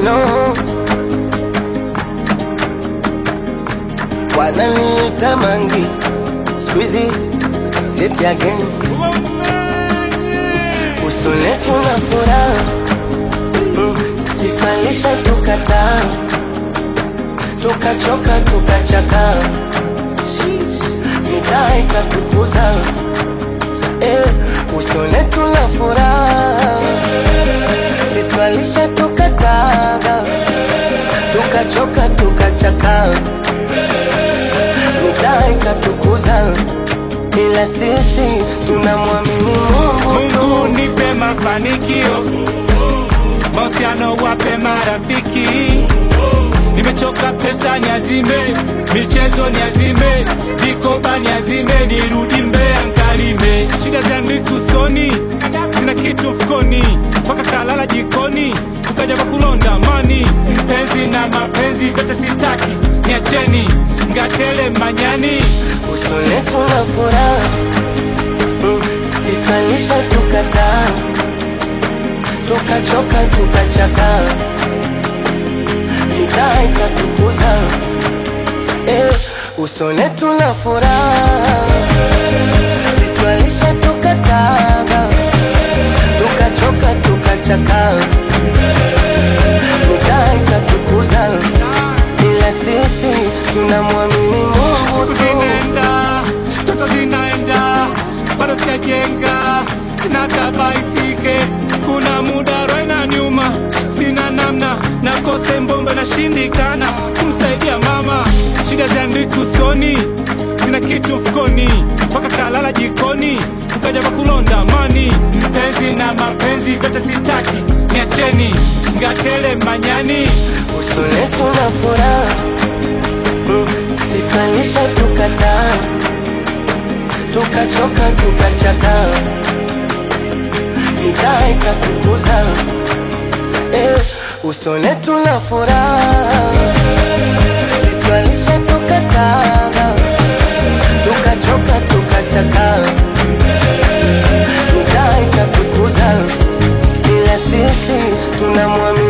no. Wananiita mangi squeezy sit again usone tuna furaha mm, sisalisha tukataa tukachoka tukachaka mitaa ikatukuza eh, usone tuna furaha siswalisha tukataga tukachoka tukachaka mitaa ikatukuza ila sisi tunamwamini Mungu tu. Mungu nipe mafanikio, mahusiano wape marafiki. Nimechoka pesa niazime, michezo niazime, vikoba niazime, nirudi Mbeya nkalime. Shida zangu usoni, sina kitu mfukoni, mpaka kalala jikoni, ukaja kwa kulonda mani. Mpenzi na mapenzi vyote sitaki, niacheni ngatele manyani. usone tuna furaha mm, sisalisha tukataa tukachoka tukachaka mitaa ikatukuza eh, usone tuna furaha siswalisha tukataga tukachoka tukachaka mitaa ikatukuza ila sisi tunamwamini Mungu Siku tu. zinaenda, toto zinaenda, bado sijajenga, sina kabaisike, kuna muda roho inaniuma, sina namna, nakose mbombe nashindikana kumsaidia mama, shida ziandiki usoni, sina kitu mfukoni, mpaka kalala jikoni, ukaja kwa kulonda mani, mpenzi na mapenzi vyote sitaki, niacheni ngatele manyani. usone tuna furaha mm, sisalisha tukataa tukachoka tukachaka mitaa ikatukuza eh, usone tuna furaha sisalisha tukataa tukachoka tukachaka mitaa ikatukuza ila sisi tunamwamini